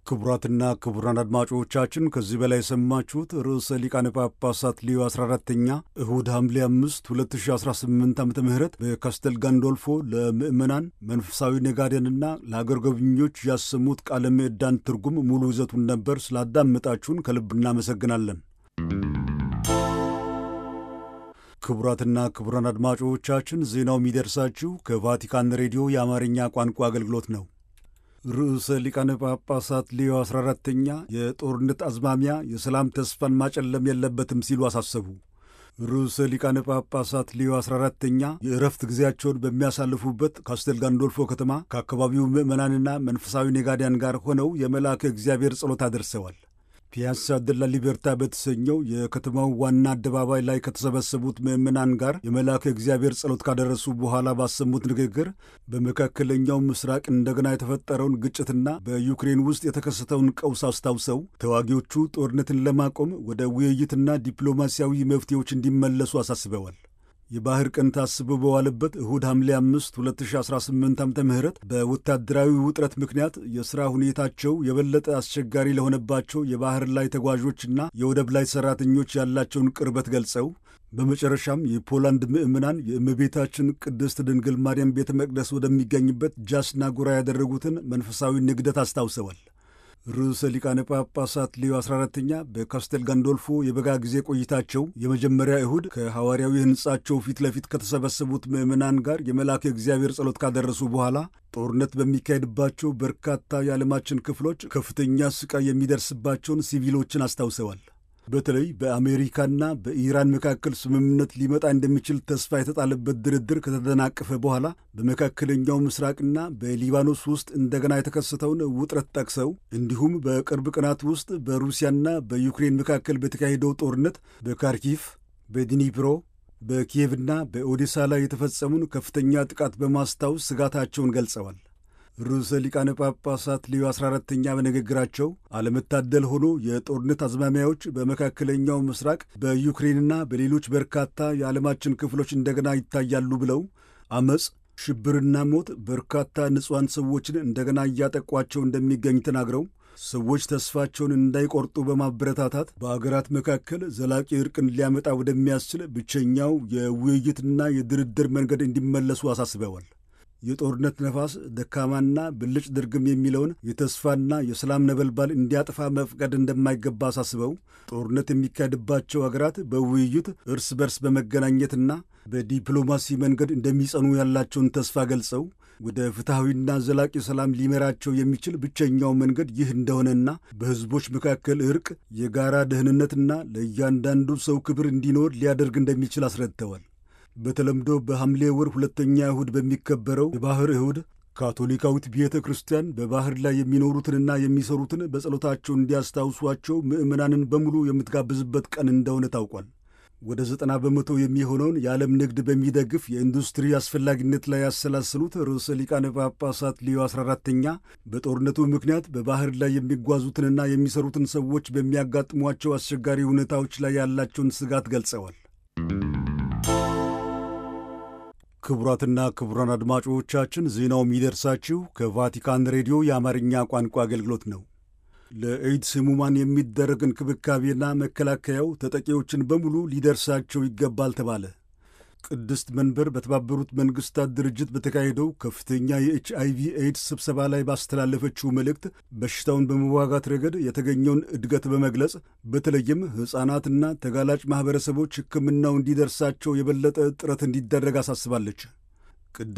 ክቡራትና ክቡራን አድማጮቻችን ከዚህ በላይ የሰማችሁት ርዕሰ ሊቃነ ጳጳሳት ሊዮ 14ተኛ እሁድ ሐምሌ 5 2018 ዓ ም በካስተል ጋንዶልፎ ለምዕመናን መንፈሳዊ ነጋዴንና ለአገር ጎብኚዎች ያሰሙት ቃለ ምዕዳን ትርጉም ሙሉ ይዘቱን ነበር። ስላዳመጣችሁን ከልብ እናመሰግናለን። ክቡራትና ክቡራን አድማጮቻችን ዜናው የሚደርሳችሁ ከቫቲካን ሬዲዮ የአማርኛ ቋንቋ አገልግሎት ነው። ርዕሰ ሊቃነ ጳጳሳት ሌዮ 14ተኛ የጦርነት አዝማሚያ የሰላም ተስፋን ማጨለም የለበትም ሲሉ አሳሰቡ። ርዕሰ ሊቃነ ጳጳሳት ሌዮ 14ተኛ የእረፍት ጊዜያቸውን በሚያሳልፉበት ካስቴል ጋንዶልፎ ከተማ ከአካባቢው ምዕመናንና መንፈሳዊ ነጋዴያን ጋር ሆነው የመልአከ እግዚአብሔር ጸሎት አደርሰዋል። ፒያሳ ደላ ሊቤርታ በተሰኘው የከተማው ዋና አደባባይ ላይ ከተሰበሰቡት ምዕመናን ጋር የመልአከ እግዚአብሔር ጸሎት ካደረሱ በኋላ ባሰሙት ንግግር በመካከለኛው ምስራቅ እንደገና የተፈጠረውን ግጭትና በዩክሬን ውስጥ የተከሰተውን ቀውስ አስታውሰው ተዋጊዎቹ ጦርነትን ለማቆም ወደ ውይይትና ዲፕሎማሲያዊ መፍትሄዎች እንዲመለሱ አሳስበዋል። የባህር ቀን ታስቦ በዋለበት እሁድ ሐምሌ 5 2018 ዓ ም በወታደራዊ ውጥረት ምክንያት የሥራ ሁኔታቸው የበለጠ አስቸጋሪ ለሆነባቸው የባህር ላይ ተጓዦችና የወደብ ላይ ሠራተኞች ያላቸውን ቅርበት ገልጸው በመጨረሻም የፖላንድ ምዕመናን የእመቤታችን ቅድስት ድንግል ማርያም ቤተ መቅደስ ወደሚገኝበት ጃስና ጎራ ያደረጉትን መንፈሳዊ ንግደት አስታውሰዋል። ርዕሰ ሊቃነ ጳጳሳት ሌዮ 14ተኛ በካስቴል ጋንዶልፎ የበጋ ጊዜ ቆይታቸው የመጀመሪያ እሁድ ከሐዋርያዊ ሕንጻቸው ፊት ለፊት ከተሰበሰቡት ምዕመናን ጋር የመልአከ እግዚአብሔር ጸሎት ካደረሱ በኋላ ጦርነት በሚካሄድባቸው በርካታ የዓለማችን ክፍሎች ከፍተኛ ስቃይ የሚደርስባቸውን ሲቪሎችን አስታውሰዋል። በተለይ በአሜሪካና በኢራን መካከል ስምምነት ሊመጣ እንደሚችል ተስፋ የተጣለበት ድርድር ከተደናቀፈ በኋላ በመካከለኛው ምስራቅና በሊባኖስ ውስጥ እንደገና የተከሰተውን ውጥረት ጠቅሰው እንዲሁም በቅርብ ቀናት ውስጥ በሩሲያና በዩክሬን መካከል በተካሄደው ጦርነት በካርኪቭ፣ በዲኒፕሮ፣ በኪየቭና በኦዴሳ ላይ የተፈጸሙን ከፍተኛ ጥቃት በማስታወስ ስጋታቸውን ገልጸዋል። ርዕሰ ሊቃነ ጳጳሳት ሌዮ 14ተኛ በንግግራቸው አለመታደል ሆኖ የጦርነት አዝማሚያዎች በመካከለኛው ምስራቅ በዩክሬንና በሌሎች በርካታ የዓለማችን ክፍሎች እንደገና ይታያሉ ብለው አመፅ፣ ሽብርና ሞት በርካታ ንጹሐን ሰዎችን እንደገና እያጠቋቸው እንደሚገኝ ተናግረው ሰዎች ተስፋቸውን እንዳይቆርጡ በማበረታታት በአገራት መካከል ዘላቂ እርቅን ሊያመጣ ወደሚያስችል ብቸኛው የውይይትና የድርድር መንገድ እንዲመለሱ አሳስበዋል። የጦርነት ነፋስ ደካማና ብልጭ ድርግም የሚለውን የተስፋና የሰላም ነበልባል እንዲያጠፋ መፍቀድ እንደማይገባ አሳስበው ጦርነት የሚካሄድባቸው አገራት በውይይት እርስ በርስ በመገናኘትና በዲፕሎማሲ መንገድ እንደሚጸኑ ያላቸውን ተስፋ ገልጸው ወደ ፍትሐዊና ዘላቂ ሰላም ሊመራቸው የሚችል ብቸኛው መንገድ ይህ እንደሆነና በሕዝቦች መካከል እርቅ፣ የጋራ ደህንነትና ለእያንዳንዱ ሰው ክብር እንዲኖር ሊያደርግ እንደሚችል አስረድተዋል። በተለምዶ በሐምሌ ወር ሁለተኛ እሁድ በሚከበረው የባሕር እሁድ ካቶሊካዊት ቤተ ክርስቲያን በባሕር ላይ የሚኖሩትንና የሚሰሩትን በጸሎታቸው እንዲያስታውሷቸው ምዕመናንን በሙሉ የምትጋብዝበት ቀን እንደሆነ ታውቋል። ወደ ዘጠና በመቶ የሚሆነውን የዓለም ንግድ በሚደግፍ የኢንዱስትሪ አስፈላጊነት ላይ ያሰላሰሉት ርዕሰ ሊቃነ ጳጳሳት ሊዮ 14ተኛ በጦርነቱ ምክንያት በባሕር ላይ የሚጓዙትንና የሚሰሩትን ሰዎች በሚያጋጥሟቸው አስቸጋሪ ሁኔታዎች ላይ ያላቸውን ስጋት ገልጸዋል። ክቡራትና ክቡራን አድማጮቻችን ዜናው የሚደርሳችሁ ከቫቲካን ሬዲዮ የአማርኛ ቋንቋ አገልግሎት ነው። ለኤድስ ሕሙማን የሚደረግ እንክብካቤና መከላከያው ተጠቂዎችን በሙሉ ሊደርሳቸው ይገባል ተባለ። ቅድስት መንበር በተባበሩት መንግሥታት ድርጅት በተካሄደው ከፍተኛ የኤች አይቪ ኤድስ ስብሰባ ላይ ባስተላለፈችው መልእክት በሽታውን በመዋጋት ረገድ የተገኘውን እድገት በመግለጽ በተለይም ሕፃናትና ተጋላጭ ማኅበረሰቦች ሕክምናው እንዲደርሳቸው የበለጠ ጥረት እንዲደረግ አሳስባለች።